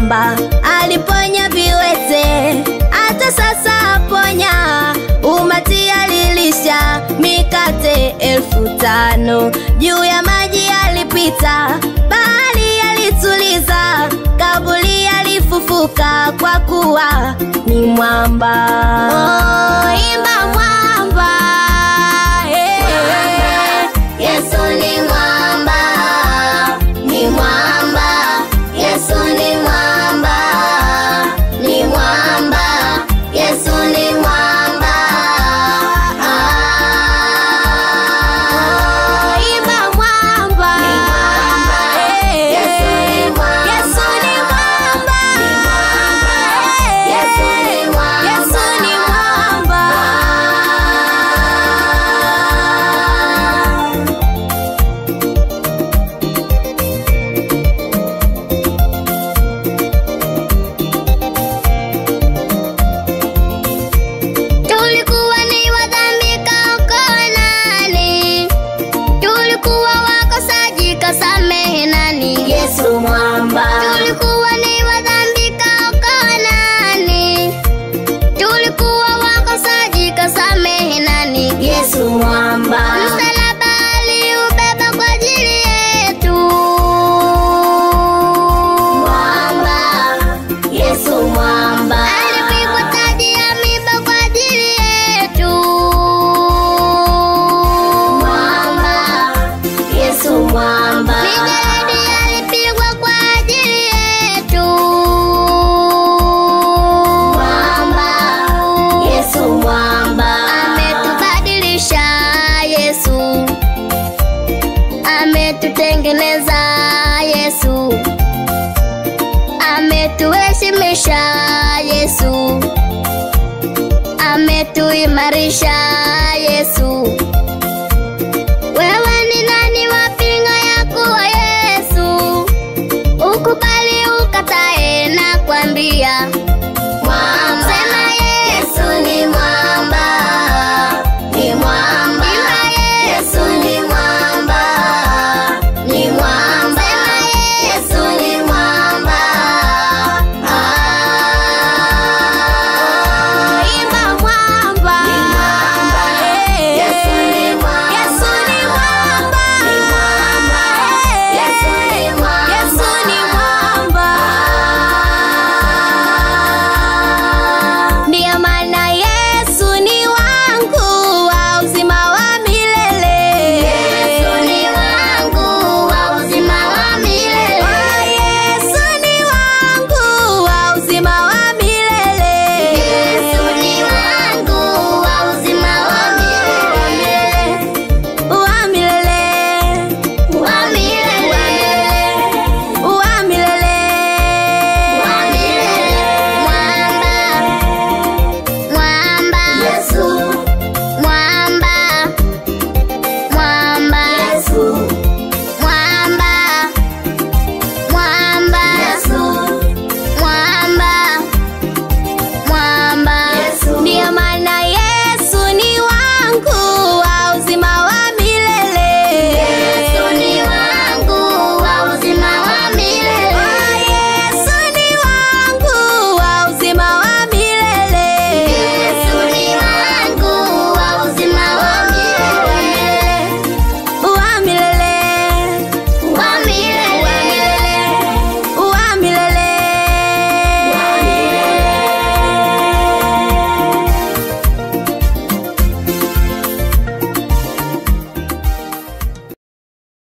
mwamba aliponya viwete, hata sasa aponya. Umati alilisha mikate elfu tano juu ya maji alipita, bahari alituliza, kaburi alifufuka kwa kuwa ni mwamba. Oh, imba mwamba, eh. Yesu ni mwamba, ni mwamba, Yesu ni mwamba, ni mwamba, Yesu ni mwamba. Ah, imba mwamba, eh. Yesu ni mwamba, Yesu ni mwamba, Yesu ni mwamba, Yesu ni mwamba. Tulikuwa ni wadhambi kaokoa nani? Tulikuwa wakosaji kasamehe nani? Yesu mwamba. Tulikuwa ni wadhambi kaokoa nani? Tulikuwa wakosaji kasamehe nani? Yesu mwamba. Msalaba aliubeba kwa ajili yetu. Mwamba. Yesu mwamba. Alipigwa taji ya miba kwa ajili yetu. Mwamba. Yesu mwamba. Mijeledi alipigwa kwa ajili yetu. Mwamba. Yesu mwamba. Ametubadilisha Yesu. Ametutengeneza Yesu ametuheshimisha Yesu, ametuimarisha Yesu,